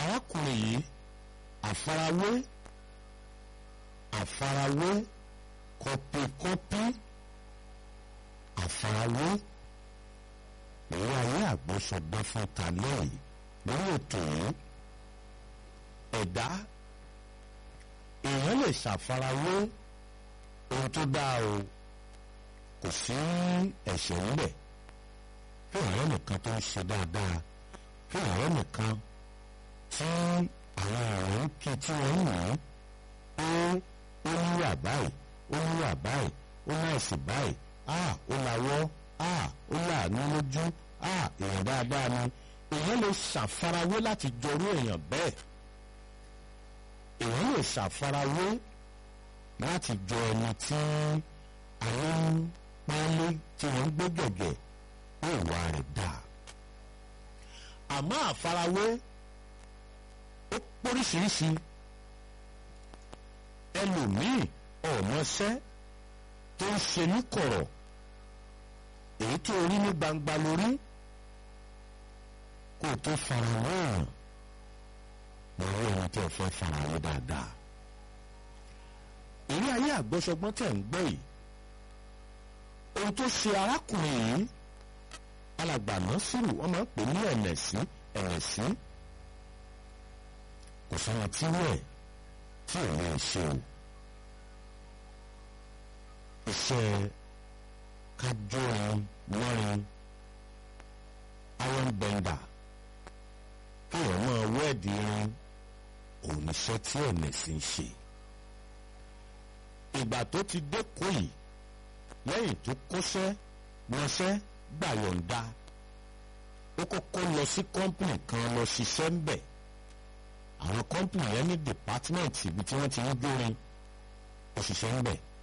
arákùnrin yìí àfarawé àfarawé kọpikọpi àfarawé èyí ayé àgbọ̀sọ̀gbọ́n fún talẹ́ yìí lórí ètò yìí ẹ̀dá èèyàn lè ṣàfarawé ohun tó dáa o kò sí ẹ̀ṣẹ̀ ńbẹ̀ fún ọ̀rẹ́ nìkan tó ń ṣe dáadáa fún ọ̀rẹ́ nìkan tí àwọn ọ̀rẹ́ ń kí tí wọ́n ń yàn án ó níwà báyìí ó níwà báyìí ó náìsì báyìí a ó lawọ́ a ó láàánú lójú a èèyàn dáadáa ni èèyàn lè ṣàfarawé láti jọrú èèyàn bẹ́ẹ̀ èèyàn lè ṣàfarawé láti jọ ẹni tí àwọn ń pálí tí wọ́n ń gbé gẹ̀gẹ̀ ó ìwà rẹ̀ dáa àmọ́ àfarawé ó póríṣiríṣi ẹlòmíì ọ̀mọṣẹ́ tó ń ṣe ní kọ̀rọ̀ èyí tó rí ní gbangba lórí kó tó farawé hàn lórí ẹni tí ẹ fẹ́ farawé dáadáa ìrí ayé àgbọ́sọgbọ́n tẹ̀ ń gbọ́ yìí ohun tó ṣe arákùnrin yìí alàgbà nọ́sìrù wọ́n máa ń pè ní ẹ̀nẹ̀sí ẹ̀nẹ̀sí kò sọ́nà tí wẹ̀ tí ò lè ṣe o iṣẹ́ kájọ́rin mọ́rin iron bender kéèyàn máa wẹ́ẹ̀dì irin òun níṣẹ́ tí ẹ̀nẹ̀sí ń ṣe ìgbà tó ti dẹ́kun yìí lẹ́yìn tó kọ́ṣẹ́ mọṣẹ́ gbàyọ̀ǹda ó kọ́kọ́ lọ sí kọ́ńpìnì kan lọ ṣiṣẹ́ ń bẹ̀ àwọn kọ́ńpìnì yẹn ní dìpátímẹ̀ntì ibi tí wọ́n ti ń gbórin òṣìṣẹ́ ń bẹ̀